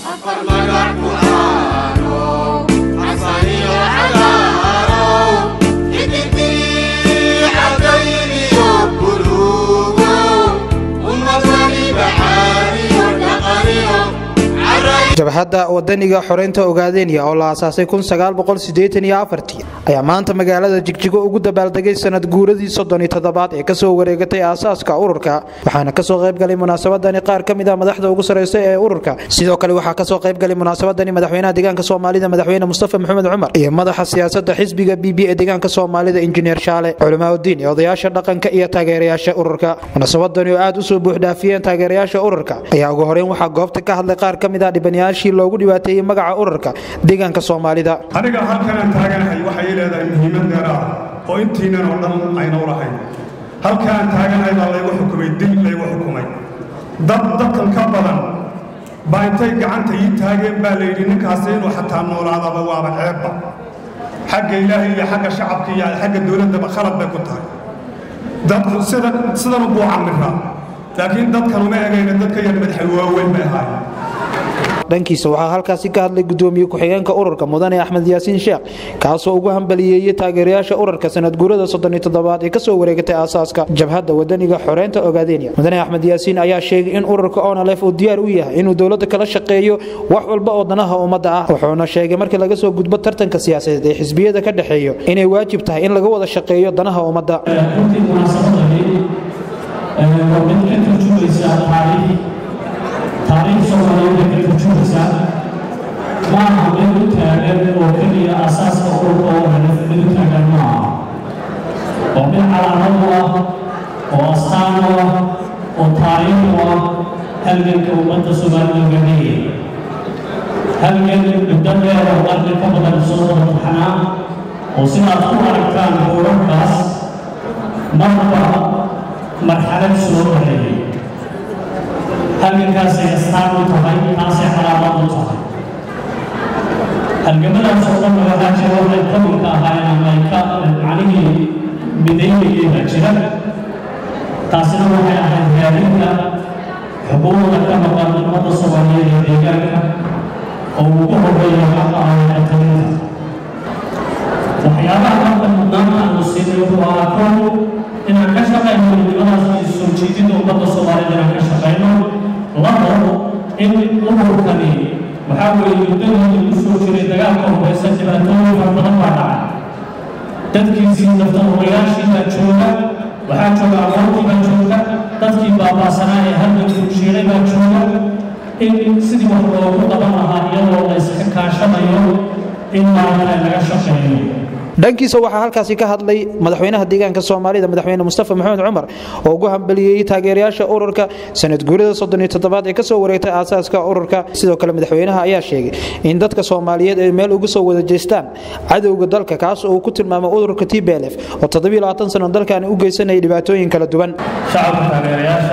jabhadda wadaniga xoreynta ogaadeenya oo la aasaasay ayaa maanta magaalada jigjigo ugu dabaaldegay sanad guuradii soddon iyo toddobaad ee kasoo wareegatay aasaaska ururka waxaana kasoo qaybgalay munaasabadani qaar ka mid a madaxda ugu sarreysa ee ururka sidoo kale waxaa kasoo qaybgalay munaasabadani madaxweynaha deegaanka soomaalida madaxweyne mustafa maxamed cumar iyo madaxa siyaasada xisbiga b b ee deegaanka soomaalida injineer shaale culimaauddiin iyo odayaasha dhaqanka iyo taageerayaasha ururka munaasabadani oo aad usoo buuxdhaafiyeen taageerayaasha ururka ayaa ugu horeyn waxaa goobta ka hadlay qaar ka mid a dhibanayaashii loogu dhibaateeyey magaca ururka deegaanka soomaalida aniga halkanaan taaganahay waxay leedahay muhiimad dheeraah oo intiinan oo dhan aynau lahayn halkaan taaganahay baa laygu xukumay dil laygu xukumay dad dadkan ka badan baa intay gacanta ii taageen baa layidhi ninkaasi inuu xataa noolaadaba waaba ceebba xagga ilaahay iyo xagga shacabka iyo xagga dowladdaba khalad bay ku tahay dadku sidan sidan buu camiraa laakiin dadkan uma egayna dadka yar madaxa waaweyn bay ahaayeen dhankiisa waxaa halkaasi ka hadlay gudoomiye ku-xigeenka ururka mudane axmed yaasiin sheekh kaasoo ugu hambaliyeeyey taageerayaasha ururka sanad guurada soddon iyo toddobaad ee kasoo wareegatay aasaaska jabhadda wadaniga xoreynta ogaadeenya mudane axmed yaasiin ayaa sheegay in ururka onalef uu diyaar u yahay inuu dowladda kala shaqeeyo wax walba oo danaha ummadda ah wuxuuna sheegay markii laga soo gudbo tartanka siyaasadeed ee xisbiyada ka dhexeeyo inay waajib tahay in laga wada shaqeeyo danaha ummadda taariikh soomaaliyeed ay ka turjumaysaa maaha mid u taagan oo keliya asaaska ururka oo hadaf mid u taagan maaha waa mid calaamad u ah oo astaan u ah oo taariikh u ah halganka ummadda soomaalida gaadhaya halgan muddo dheer oo qarni ka badan soo wadaxanaa oo sidaad ku aragtaan ururkaas marba marxalad soo baxayay halgankaasay astaan u tahay taasay calaamad u tahay halgamadaas oo dhan waxaa jira waxay qabanka ahaayeen ama ay ka macnihii midaynayeen baa jira taasina waxay ahayd raadinta xuquuqda ka maqan ummadda soomaaliyeed ee deegaanka oo ugu horreeya xaqa ah talinta waxyaabaha marka mudnaanta aanu siinay wuxuu ahaa kow inaan ka shaqayno midnimadaas iyo soo jeedinta ummadda soomaaliyed inaan ka shaqayno labo in ururkani waxaa weeye muddadii lagu soo jiray dagaalka horeysa dhibaatooyin fara badan baa dhacay dadkiisii naftahorayaashii baa jooga waxaa jooga aqoontii baa jooga dadkii baabaasanaa ee halgankuu shiiray baa jooga in sidii wax loogu qaban lahaa iyadoo la iska kaashanayo in maanta laga shaqeeyo dhankiisa waxaa halkaasi ka hadlay madaxweynaha deegaanka soomaalida madaxweyne mustafa maxamed cumar oo ugu hambaliyeeyey taageerayaasha ururka sanad guurida soddon iyo toddobaad ee kasoo wareegtay aasaaska ururka sidoo kale madaxweynaha ayaa sheegay in dadka soomaaliyeed ay meel uga soo wada jeestaan cadowga dalka kaas oo uu ku tilmaamay ururka t b l f oo toddobiyo labaatan sano dalkaani u geysanayay dhibaatooyin kala duwan shacabka taageerayaasha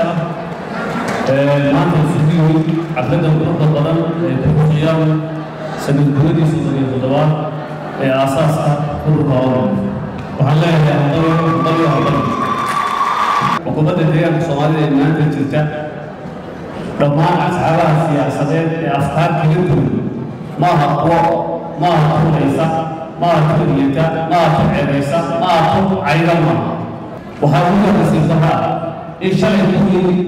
maanta isugu cadladda quruxda badan ee buuxiyaan sanad guuradii soddon iyo toddobaad ee aasaaska ururka oran waxaan leeyahay aqbalyo aqbal xukuumadda deegaanka soomaalida ee maanta jirta dhammaan asxaabaha siyaasadeed ee afkaar kala duwan ma aha kuwo ma aha tuuraysa ma aha tuuriyata ma aha tuceebaysa ma aha tu cayda maaha waxaa ugu horraysiisahaa in shalay kuwii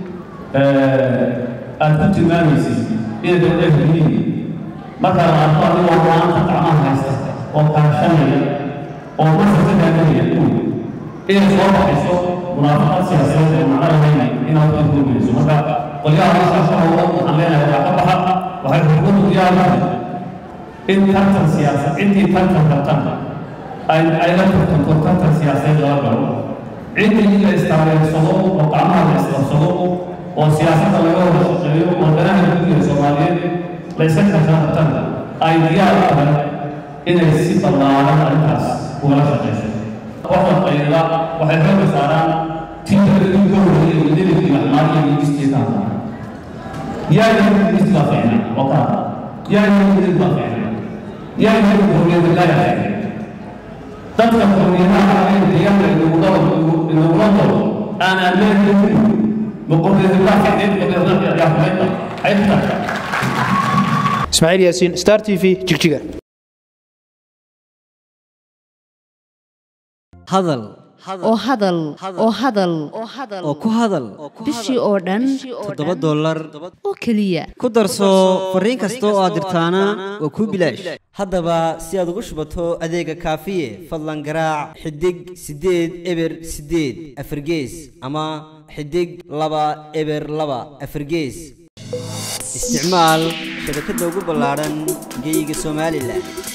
aad ku tilmaamaysay inay dowladda yihiin markaa la arko adigoo maanta gacmaha haysta oo kaashanaya oo masarka taaganaya inay soo baxayso munaafaqad siyaasadeed oo macno lahayn inaad ka kulmayso marka qolyaha masaashahooda waxaan leenahay waa ka baxa waxay xukuumaddu diyaar u tahay in tartan siyaasad intii tartan tartan ay ay la tartanto tartan siyaasadeed laga galo ciddii la istaareersado oo gacmaha la isqabsado oo siyaasadda laga wada shaqeeyo oo danaha gudiga soomaaliyeed la iska tartan ay diyaar u tahay inay si ballaaran arrintaas ugala shaqayso qofka qayda waxay xooga saaraan tiitarkii ka horreeyay wadadii maxmaar iyo migistii ka hadla yaa yahay migistii baa fiicnay oo ka hadla yaa yahay midid baa fiicnay yaa yahay horriyada laa yahay dadka horriyadaha ee deegaanka inagula dalo aan ammaan boqorreeda baa fiicneed boqorreeda yaa xumayda xaybta ismaaciil yaasiin star t v jigjiga hadal oo hadal oo hadal oo ku hadal bishii oo dhan toddoba dollar oo keliya ku darso fariin kasta oo aad dirtaana waa kuu bilaash haddaba si aad ugu shubato adeega kaafiye fadlan garaac xidig siddeed eber siddeed afargees ama xidig laba eber laba afargees isticmaal shabakadda ugu ballaadhan geyga somalilan